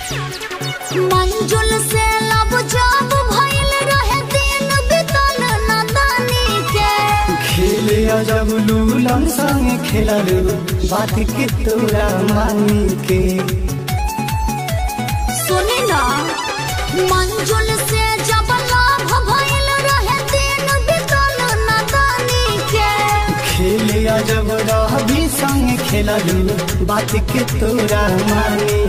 मंजुल से लब जब भइल रहे दिन बितल नदानी के खेले जब लूलन संग खेललू बात के तोरा मानी के सुनी ना मंजुल से जब लाभ भइल रहे दिन बितल नदानी के खेले जब रहबी संग खेललू बात के तोरा मानी